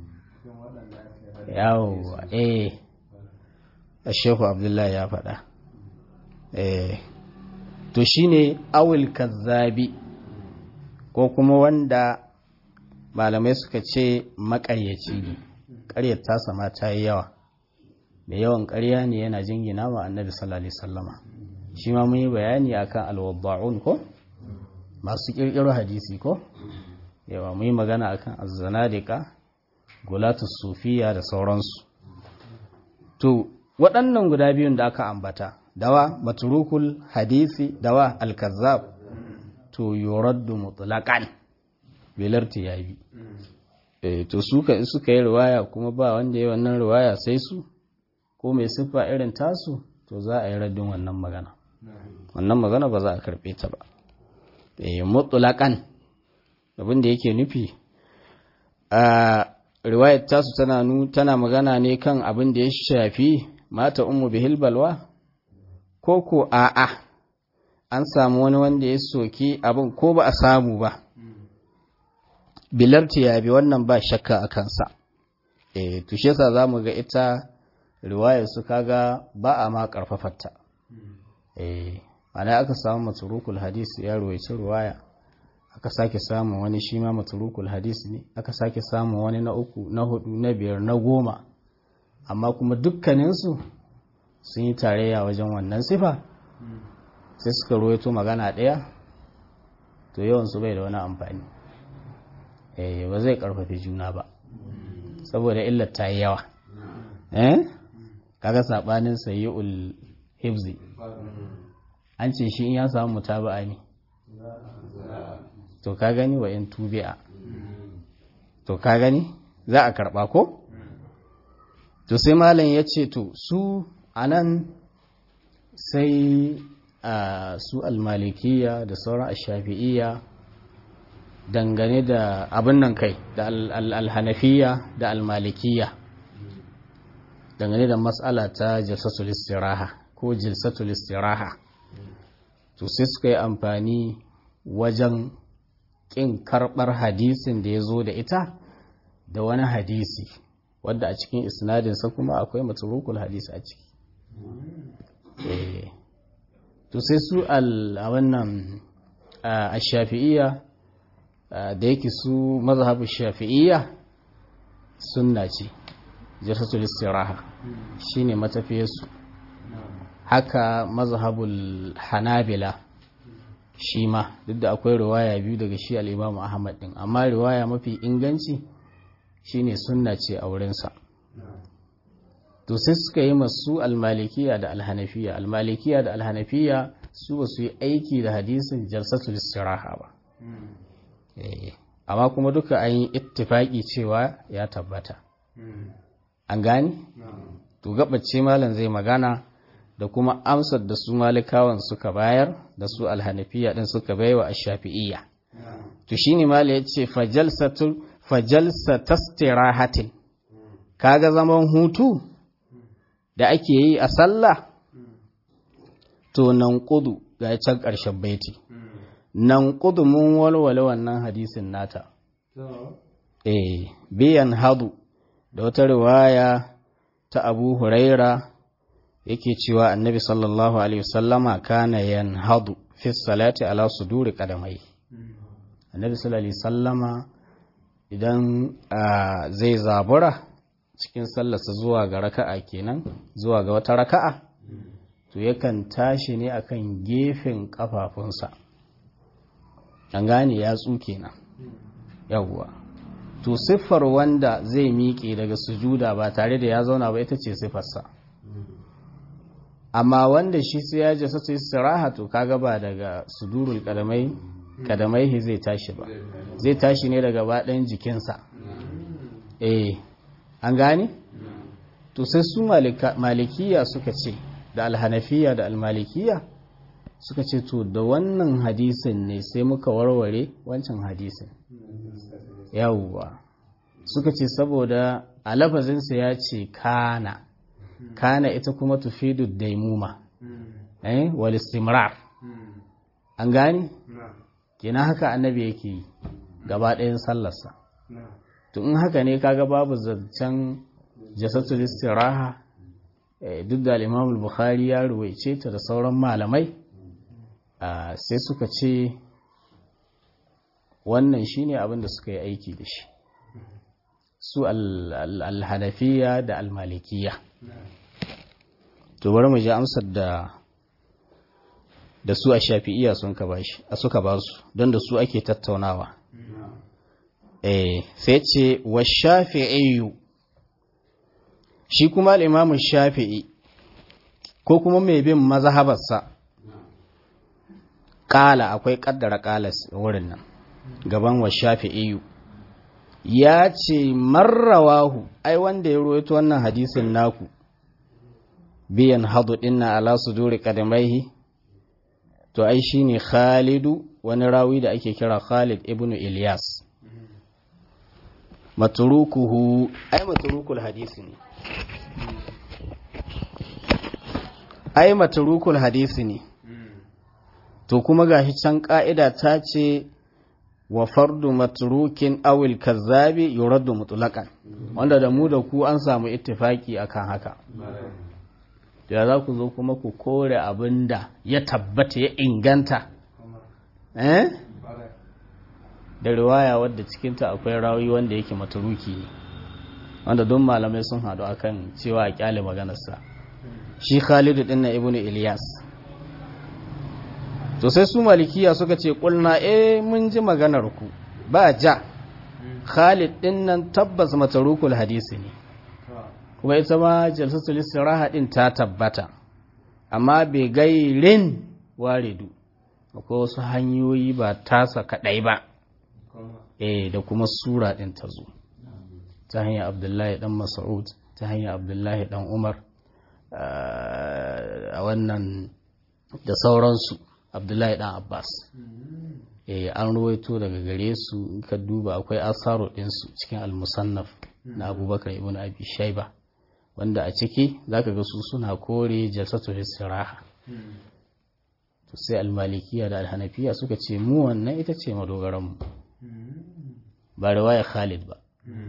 yawo eh Shehu Abdullahi ya faɗa eh to shine awil kazzabi ko kuma wanda malamai suka ce maƙaryaci ne ƙaryar tasa ma ta yi yawa da yawan ƙarya ne yana jingina wa annabi sallallahu alaihi wasallama shi ma mun yi bayani akan alwadda'un ko masu ƙirƙiro hadisi ko yawa mun yi magana akan azzanadika gulatus sufiya da sauransu to waɗannan guda biyun da aka ambata dawa matrukul hadisi dawa alkazzab to yuraddu mutlaqan bilarti yabi eh to suka suka yi riwaya kuma ba wanda ya wannan riwaya sai su ko mai siffa irin tasu to za a yi raddin wannan magana wannan magana ba za a karbe ta ba eh mutlaqan abin da yake nufi a riwayar tasu tana nu tana magana ne kan abin da ya shafi mata ummu bihil balwa ko ko a'a an samu wani wanda ya soki abin ko ba a samu ba bilarti ya bi wannan ba shakka a kansa eh to shi yasa zamu ga ita riwayar su kaga ba a ma karfafarta eh ana aka samu maturukul hadisi ya ruwaici riwaya aka sake samun wani shi ma maturukul hadisi ne aka sake samun wani na uku na hudu na biyar na goma amma kuma dukkaninsu sun yi tarayya wajen wannan sifa sai suka ruwaito magana ɗaya to yawansu bai da wani amfani eh ba zai karfafi juna ba saboda illar ta yi yawa eh kaga sabanin sayyul hibzi an ce shi in ya samu mutaba'a ne to ka gani wa in tubi'a to ka gani za a karba ko to sai malam ya ce to su anan sai a su almalikiya da sauran ashafi'iyya dangane da abin nan kai da alhanafiya da almalikiya dangane da matsala ta jalsatul istiraha ko jilsatul istiraha to sai suka yi amfani wajen ƙin karɓar hadisin da ya zo da ita da wani hadisi wadda a cikin isnadinsa kuma akwai maturukul hadisi a ciki to sai su a wannan a shafi'iyya da yake su mazhabu shafi'iyya sunna ce jirsatul istiraha shine matafiyarsu haka mazhabul hanabila shi ma duk da akwai riwaya biyu daga shi al-Imam Ahmad din amma riwaya mafi inganci shine sunna ce a wurinsa to sai suka yi masu al-malikiya da al-hanafiya al-malikiya da al-hanafiya su ba su yi aiki da hadisin jalsatul istiraha ba amma kuma duka an yi ittifaki cewa ya tabbata an gani to gabace malam zai magana da kuma amsar da su malikawan suka bayar da su alhanafiya din suka baiwa ash-shafi'iyya to shine mala yace fajalsatu fajalsatastirahatin kaga zaman hutu da ake yi a sallah to nan kudu ga can ƙarshen baiti nan kudu mun walwale wannan hadisin nata eh biyan hadu da wata riwaya ta abu huraira yake cewa annabi sallallahu alaihi wasallama kana yanhadu fi salati ala suduri qadamai annabi sallallahu alaihi wasallama idan zai zabura cikin sallarsa zuwa ga raka'a kenan zuwa ga wata raka'a to yakan tashi ne akan gefen kafafunsa an gane yatsu kenan yawwa to siffar wanda zai miƙe daga sujuda ba tare da ya zauna ba ita ce siffarsa amma wanda shi sai ya jasa su istiraha to kaga ba daga sudurul kadamai kadamai zai tashi ba zai tashi ne daga baɗin jikinsa eh an gane to sai su malikiya suka ce da alhanafiya da almalikiya suka ce to da wannan hadisin ne sai muka warware wancan hadisin yawwa suka ce saboda a lafazinsa ya ce kana kana ita kuma tufidu daimuma eh wal istimrar an gani kenan haka annabi yake yi gaba ɗayan sallarsa to in haka ne kaga babu zancen jasatul istiraha duk da al bukhari ya ruwaice ta da sauran malamai sai suka ce wannan shine abin da suka yi aiki da shi su al-hanafiya da al-malikiya to bari mu ji amsar da da su a shafi'iya sun ka bashi a suka ba su don da su ake tattaunawa eh sai ce wa shafi'i shi kuma al-imamu shafi'i ko kuma mai bin mazhabarsa kala akwai kaddara kala wurin nan gaban wa shafi'i ya ce marrawahu ai wanda ya ruwaito wannan hadisin naku biyan hadu dinna ala suduri qadamaihi to ai shine Khalidu wani rawi da ake kira Khalid ibn Ilyas matrukuhu ai matrukul hadisi ne ai matrukul hadisi ne to kuma gashi can ka'ida ta ce wa fardu matrukin awil kazzabi yuraddu mutlaqan wanda da mu da ku an samu ittifaki akan haka da za ku zo kuma ku kore abinda ya tabbata ya inganta eh da riwaya wadda cikinta akwai rawi wanda yake maturuki ne wanda don malamai sun hadu akan cewa a kyale maganarsa shi khalidu din na ibnu ilyas to sai su malikiya suka ce kulna eh mun ji maganar ku ba ja khalid din nan tabbas matarukul hadisi ne kuma ita ma jalsatul istiraha din ta tabbata amma bai gairin waridu akwai wasu hanyoyi ba tasa kadai ba eh da kuma sura din ta zo ta hanyar abdullahi dan mas'ud ta hanyar abdullahi dan umar a wannan da sauransu abdullahi dan abbas eh an ruwaito daga gare su in ka duba akwai asaro ɗinsu cikin al-musannaf na abubakar ibn abi shaiba wanda a ciki zaka ga su suna kore jalsatul istiraha to sai al-malikiya da al-hanafiya suka ce mu wannan ita ce madogaran mu ba riwaya Khalid ba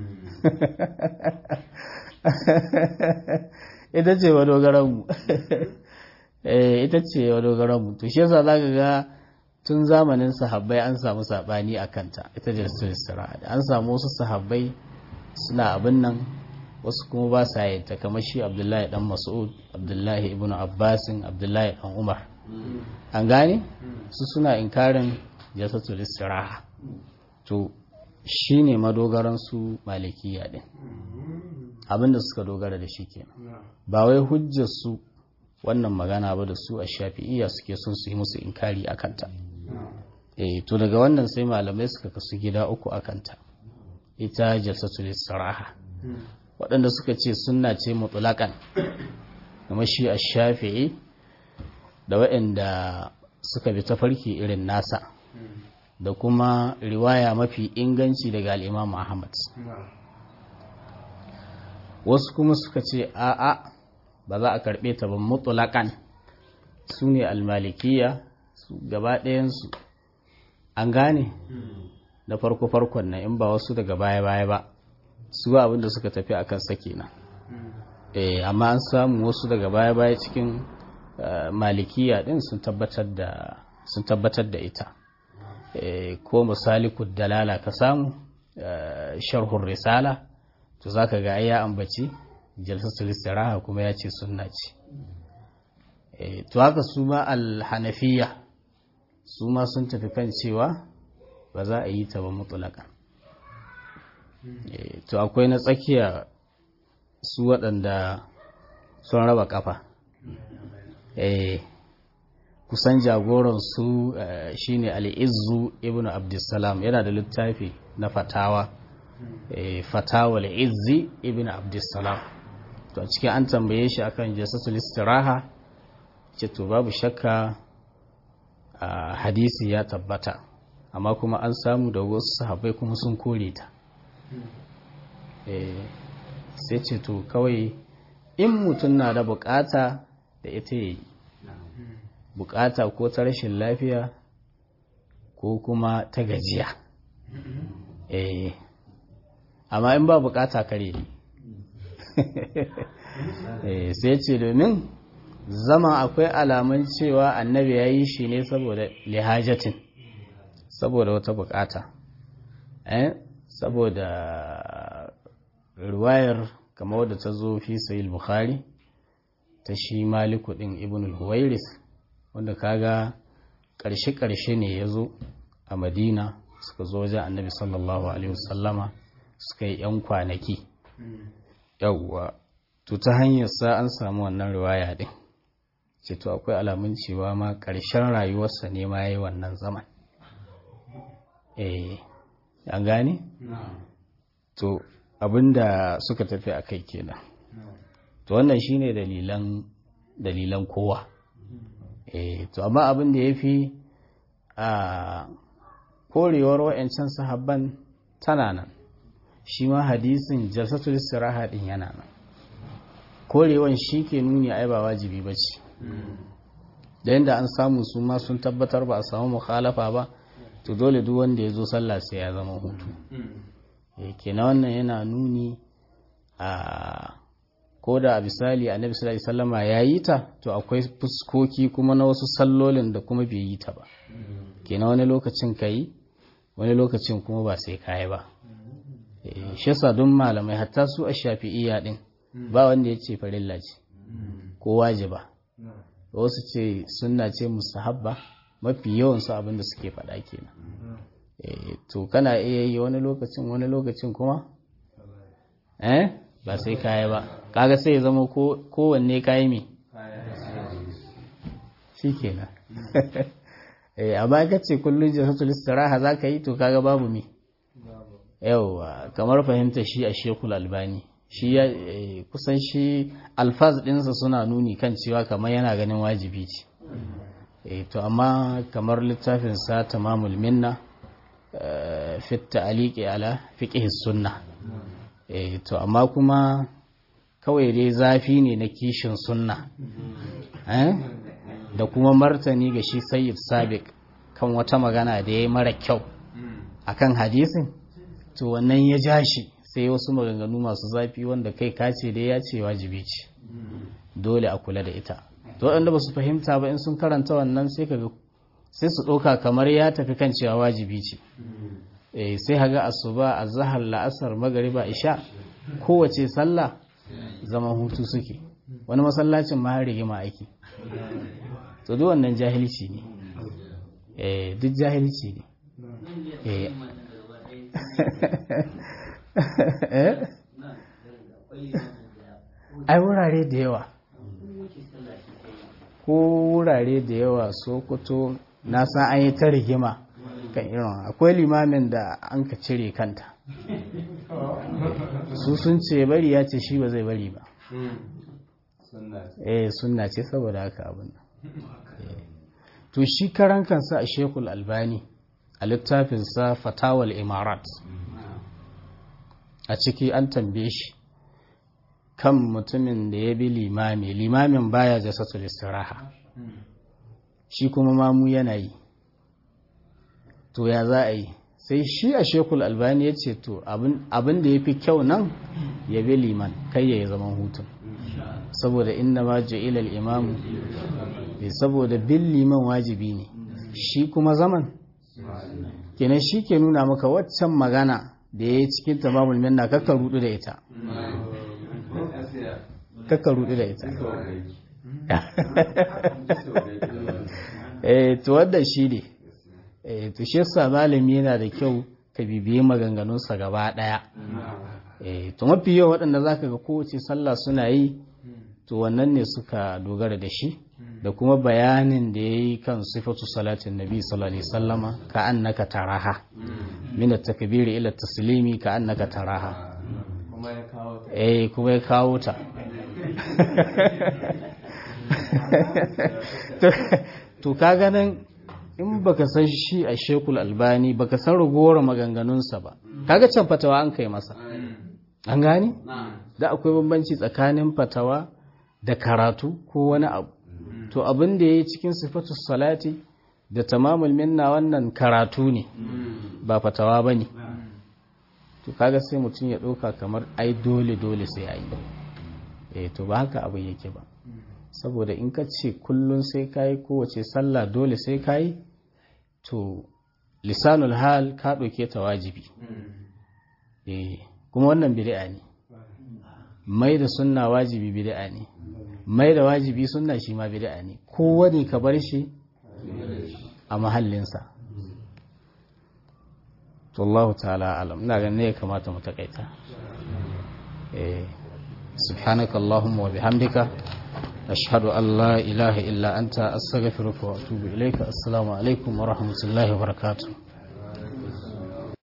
ita ce madogaran mu eh ita ce madogaran mu to shi yasa zaka ga tun zamanin sahabbai an samu sabani akan ta ita jalsatul istiraha an samu wasu sahabbai suna abin nan wasu kuma ba sa yin ta kamar shi abdullahi dan mas'ud abdullahi ibn abbasin abdullahi dan umar an gane su suna inkarin jasatul istiraha to shine madogaran su malikiya din abinda suka dogara da shi kenan ba wai hujjar su wannan magana ba da su a shafi'iyya suke son su yi musu inkari akan ta eh to daga wannan sai malamai suka kasu gida uku akan ta ita jasatul istiraha waɗanda suka ce sunna ce mutulakan kuma shi a shafi'i da waɗanda suka bi tafarki irin nasa da kuma riwaya mafi inganci daga al'imam Ahmad wasu kuma suka ce a'a ba za a karɓe ta ba mutulakan su ne almalikiya su gaba ɗayansu an gane da farko-farkon na in ba wasu daga baya-baya ba su ba abinda suka tafi a kan sake nan amma an samu wasu daga baya-baya cikin malikiya din sun tabbatar da ita ko misali dalala ka samu sharhun risala to za ka ga ya ambaci jalsatul istiraha kuma ya ce sunna ce to haka su ma alhanafiya su ma sun tafi kan cewa ba za a yi ta ba mutulakan to akwai na tsakiya su waɗanda sun raba kafa kusan jagoran su shine al'izzu ibn abdussalam yana da littafi na fatawa fatawa al'izzi ibn abdussalam to a cikin an tambaye shi akan jasatul istiraha ce to babu shakka hadisi ya tabbata amma kuma an samu da wasu sahabbai kuma sun kore ta sai ce to kawai in mutum na da bukata da ita yi bukata ko ta rashin lafiya ko kuma ta gajiya eh amma in ba bukata kare ne eh sai ce domin zama akwai alamun cewa annabi ya yi shi ne saboda lihajatin saboda wata bukata eh saboda riwayar kamar wadda ta zo fi sayil bukhari ta shi maliku din ibn al-huwairis wanda kaga ƙarshe-ƙarshe ne ya zo a madina suka zo wajen annabi sallallahu alaihi wasallama suka yi 'yan kwanaki yawwa to ta hanyar sa an samu wannan riwaya din ce to akwai alamun cewa ma ƙarshen rayuwarsa ne ma ya yi wannan zaman eh an gane? to abinda suka tafi a kai kenan to wannan shine dalilan dalilan kowa eh to amma abin da yafi a korewar wayancan sahabban tana nan shi ma hadisin jalsatul istiraha din yana nan korewan shi ke nuni ai ba wajibi bace da yanda an samu su ma sun tabbatar ba a samu mukhalafa ba to dole duk wanda ya zo sallah sai ya zama hutu kenan wannan yana nuni a ko da a misali annabi sallallahu alaihi wasallama ya yi ta to akwai fuskoki kuma na wasu sallolin da kuma bai yi ta ba kenan wani lokacin ka yi wani lokacin kuma ba sai ka yi ba shi yasa don malamai hatta su a shafi'iyya din ba wanda ya ce farilla ce ko wajiba wasu ce sunna ce mustahabba mafi yawan su abin da suke faɗa kenan to kana iya yi wani lokacin wani lokacin kuma eh ba sai kaya ba kaga sai ya zama kowanne kayi me shi kenan eh amma ka ce kullum jasatul istiraha za ka yi to kaga babu me yawa kamar fahimta shi a shekul albani shi ya kusan shi alfaz ɗinsa suna nuni kan cewa kamar yana ganin wajibi ce to amma kamar littafinsa tamamul minna fi ta'aliki ala fiqh sunna eh to amma kuma kawai dai zafi ne na kishin sunna eh da kuma martani ga shi sayyid sabiq kan wata magana da yayi mara kyau akan hadisin to wannan ya ja shi sai wasu maganganu masu zafi wanda kai kace dai ya ce wajibi ce dole a kula da ita to waɗanda ba su fahimta ba in sun karanta wannan sai kaga sai su ɗauka kamar ya tafi kan cewa wajibi ce sai haga asuba a zahar la'asar magariba isha kowace sallah zaman hutu suke wani masallacin ma har rigima aiki to duk wannan jahilci ne duk jahilci ne ai wurare da yawa ko wurare da yawa sokoto na san an yi ta rigima kan irin akwai limamin da an ka cire kanta su sun ce bari ya ce shi ba zai bari ba eh sunna ce saboda haka abin to shi karan kansa a shekul albani a littafinsa fatawal imarat a ciki an tambaye shi kan mutumin da ya bi limami limamin baya jasatul istiraha shi kuma mamu yana yi to ya za a yi sai shi a shekul albani ya ce to abin da ya fi kyau nan ya bi liman kai ya yi zaman hutun saboda inna ma ja'ila al-imamu bai saboda bin liman wajibi ne shi kuma zaman kenan shi ke nuna maka waccan magana da ya yi cikin tamamul minna kakka rudu da ita kakka rudu da ita eh to wadda shi ne eh to shi yasa malami yana da kyau ka bibiye maganganunsa gaba daya eh to mafi yawa waɗanda zaka ga kowace sallah suna yi to wannan ne suka dogara da shi da kuma bayanin da ya yi kan sifatu salatin nabi sallallahu alaihi sallama ka annaka taraha min at-takbiri ila taslimi ka annaka taraha eh kuma ya kawo ta to ka ganin in baka san shi a shekul albani baka san ragowar maganganunsa ba kaga can fatawa an kai masa an gane da akwai bambanci tsakanin fatawa da karatu ko wani abu to abin da ya yi cikin sifatu salati da tamamul minna wannan karatu ne ba fatawa ba ne to kaga sai mutum ya ɗauka kamar ai dole dole sai a yi eh to ba haka abin yake ba saboda in ka ce kullum sai ka yi kowace sallah dole sai ka yi to lisanul hal ka ɗauke ta wajibi eh kuma wannan bid'a ne mai da sunna wajibi bid'a ne mai da wajibi sunna shi ma bid'a ne kowane ka bar shi a mahallinsa to Allah ta'ala alam ina ganin ne ya kamata mu takaita eh subhanaka allahumma wa bihamdika ashhadu an la ilaha illa anta astaghfiruka wa atubu ilayka assalamu alaikum wa rahmatullahi wa barakatuh